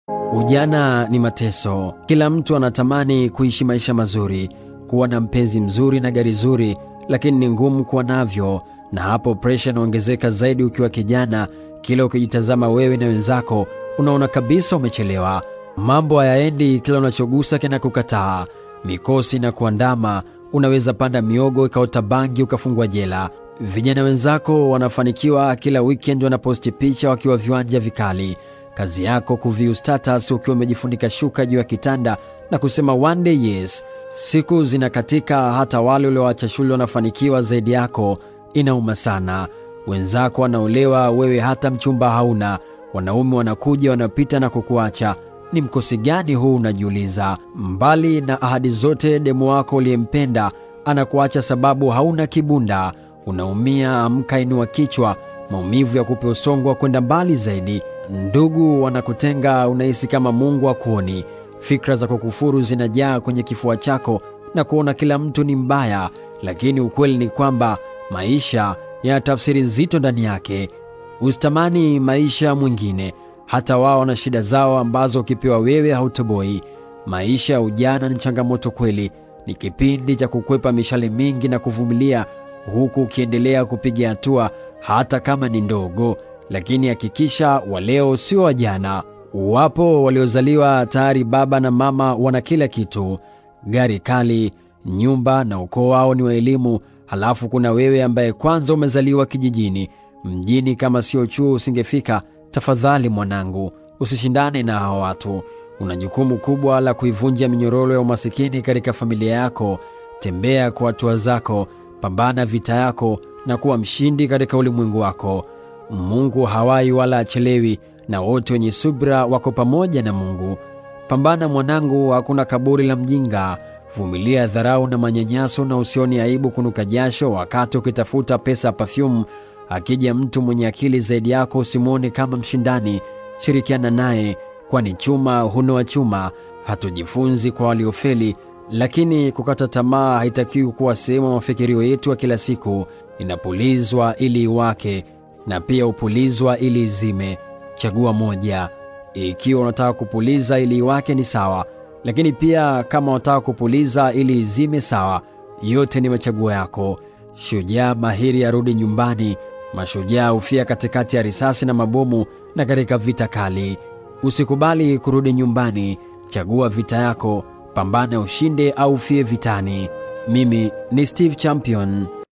Ujana ni mateso. Kila mtu anatamani kuishi maisha mazuri, kuwa na mpenzi mzuri na gari zuri, lakini ni ngumu kuwa navyo, na hapo presha inaongezeka zaidi ukiwa kijana. Kila ukijitazama wewe na wenzako, unaona kabisa umechelewa. Mambo hayaendi, kila unachogusa kinakukataa, mikosi na kuandama. Unaweza panda miogo ikaota bangi ukafungwa jela. Vijana wenzako wanafanikiwa, kila weekend wanaposti picha wakiwa viwanja vikali kazi yako kuviu status ukiwa umejifunika shuka juu ya kitanda na kusema one day yes. Siku zinakatika, hata wale ulioacha shule wanafanikiwa zaidi yako. Inauma sana. Wenzako wanaolewa, wewe hata mchumba hauna. Wanaume wanakuja wanapita na kukuacha. Ni mkosi gani huu, unajiuliza? Mbali na ahadi zote, demu wako uliyempenda anakuacha sababu hauna kibunda. Unaumia, amka, inua kichwa. Maumivu ya kupe usongo wa kwenda mbali zaidi. Ndugu wanakutenga, unahisi kama Mungu hakuoni. Fikra za kukufuru zinajaa kwenye kifua chako na kuona kila mtu ni mbaya, lakini ukweli ni kwamba maisha yana tafsiri nzito ndani yake. Usitamani maisha mwingine, hata wao wana shida zao ambazo ukipewa wewe hautoboi. Maisha ya ujana ni changamoto kweli, ni kipindi cha kukwepa mishale mingi na kuvumilia, huku ukiendelea kupiga hatua hata kama ni ndogo lakini hakikisha waleo sio wa jana. Wapo waliozaliwa tayari baba na mama wana kila kitu, gari kali, nyumba na ukoo wao ni wa elimu. Halafu kuna wewe ambaye kwanza umezaliwa kijijini. Mjini kama sio chuo usingefika. Tafadhali mwanangu, usishindane na hawa watu. Una jukumu kubwa la kuivunja minyororo ya umasikini katika familia yako. Tembea kwa hatua zako, pambana vita yako na kuwa mshindi katika ulimwengu wako. Mungu hawai wala achelewi, na wote wenye subira wako pamoja na Mungu. Pambana mwanangu, hakuna kaburi la mjinga. Vumilia dharau na manyanyaso, na usioni aibu kunuka jasho wakati ukitafuta pesa perfume. Akija mtu mwenye akili zaidi yako, usimwone kama mshindani, shirikiana naye, kwani chuma hunoa chuma. Hatujifunzi kwa waliofeli, lakini kukata tamaa haitakiwi kuwa sehemu ya mafikirio yetu ya kila siku. Inapulizwa ili iwake na pia upulizwa ili izime. Chagua moja. Ikiwa unataka kupuliza ili iwake ni sawa, lakini pia kama unataka kupuliza ili izime sawa. Yote ni machaguo yako. Shujaa mahiri arudi nyumbani. Mashujaa hufia katikati ya risasi na mabomu na katika vita kali. Usikubali kurudi nyumbani. Chagua vita yako, pambana ushinde au ufie vitani. Mimi ni Steve Champion.